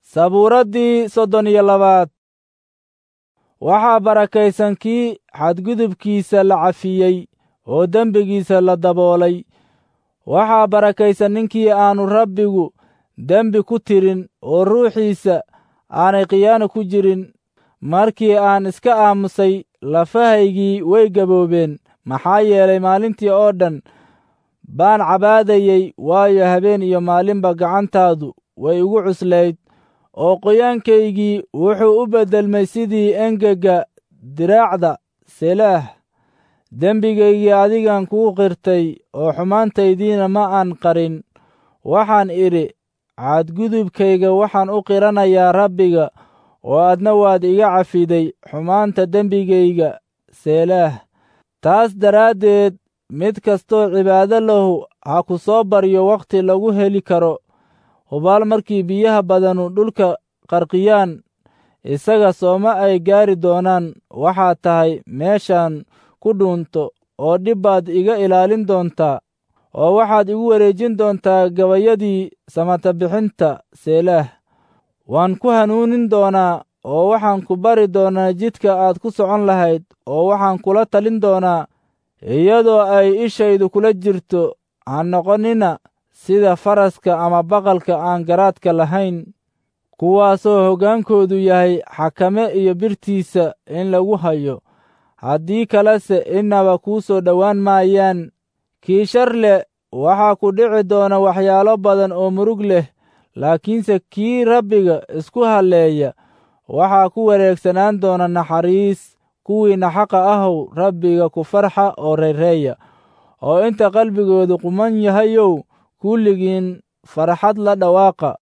sabuuraddii soddon iyo labaad waxaa barakaysan kii xadgudubkiisa la cafiyey oo dembigiisa la daboolay waxaa barakaysan ninkii aannu rabbigu dembi ku tirin oo ruuxiisa aanay khiyaano ku jirin markii aan iska aamusay lafahaygii way gaboobeen maxaa yeelay maalintii oo dhan baan cabaadayey waayo habeen iyo maalinba gacantaadu way igu cuslayd oo qoyaankaygii wuxuu u beddelmay sidii engega diraacda selaah dembigaygii adigan kuu qirtay oo xumaantaydiina ma aan qarin waxaan idhi cadgudubkayga waxaan u qiranayaa rabbiga oo adna waad iga cafiday xumaanta dembigayga seelaah taas daraaddeed mid kastoo cibaado lahu ha ku soo baryo wakhti lagu heli karo hubaal markii biyaha badanu dhulka qarqiyaan isaga sooma ay gaari doonaan waxaad tahay meeshaan ku dhuunto oo dhib baad iga ilaalin doontaa oo waxaad igu wareejin doontaa gabayadii samata bixinta seelaah waan ku hanuunin doonaa oo waxaan ku bari doonaa jidka aad ku socon lahayd oo waxaan kula talin doonaa iyadoo ay ishaydu kula jirto ha noqonina sida faraska ama baqalka aan garaadka lahayn kuwaasoo hoggaankoodu yahay xakame iyo birtiisa in lagu hayo haddii kalese innaba kuu soo dhowaan maayaan kii shar leh waxaa ku dhici doona waxyaalo badan oo murug leh laakiinse kii rabbiga isku halleeya waxaa ku wareegsanaan doona naxariis kuwiinna xaqa ahow rabbiga ku farxa oo reereeya oo inta qalbigoodu quman yahayow kulligiin farxad la dhawaaqa